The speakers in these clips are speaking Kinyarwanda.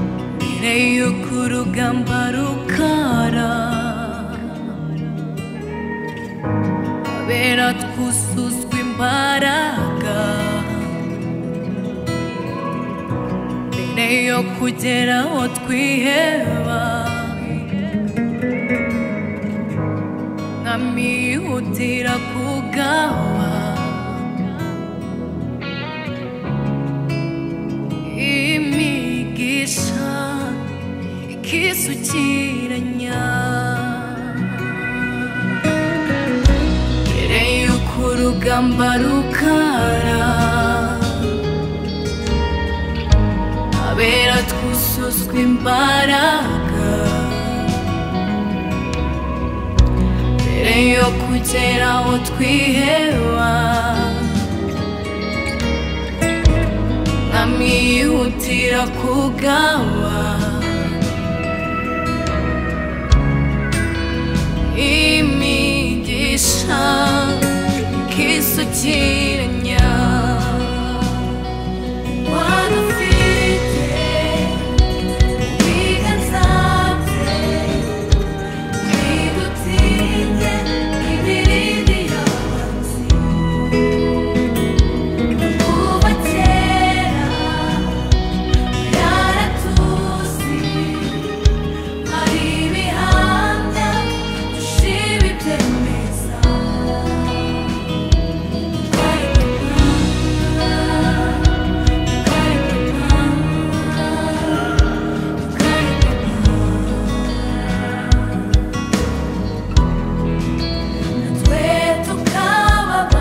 mbere y'uko urugamba rukara abera twuzuzwa imbaraga mbere yo kugera aho twiheba nkamihutira kugawa imigisha ikisukiranya mbere y'uko urugamba rukara abera twuzuzwa imbaraga mbere yo kugera aho twiheba nkamihutira kugawa imigisha ikisukiranya wanafite ibiganza bye bidutsinze ibirindi yabanzi kuva kera byaratuzi hari ibihamya dushiba ibyemeza twari gupanga twari gupanga twari gupanga twe tukababana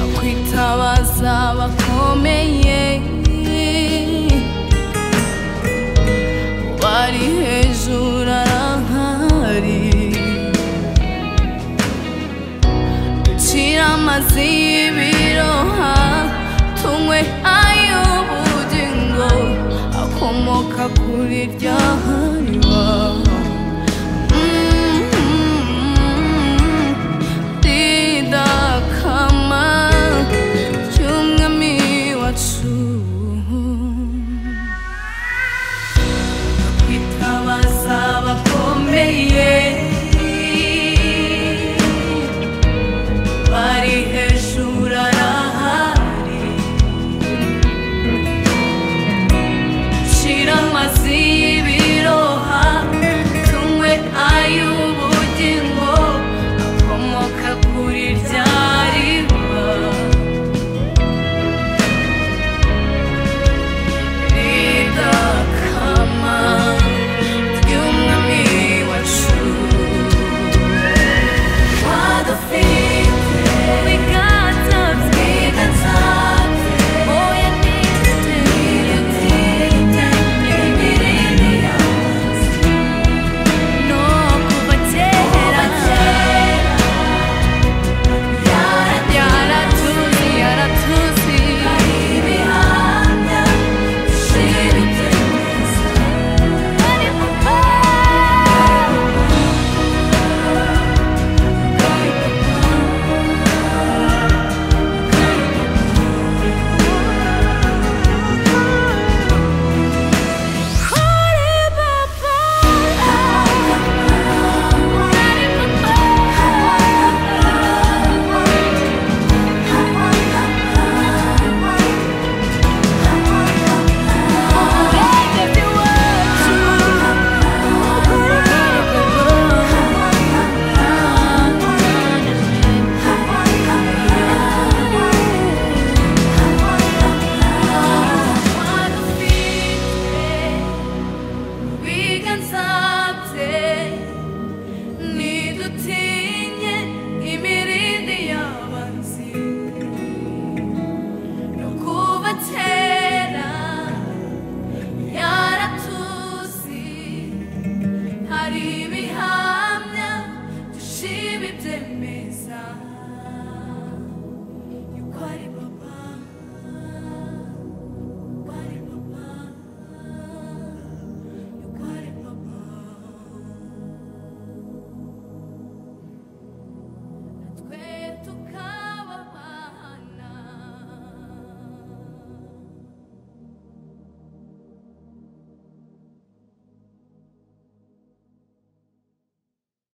nakwitabaza abakomeye bari hejuru arankari ducira amazi y'ibiroha tunywe ay'ubugingo akomoka kuri rya hariba Mm-hmm. ridakama ry'umwami wacu kwitabaza abakomeye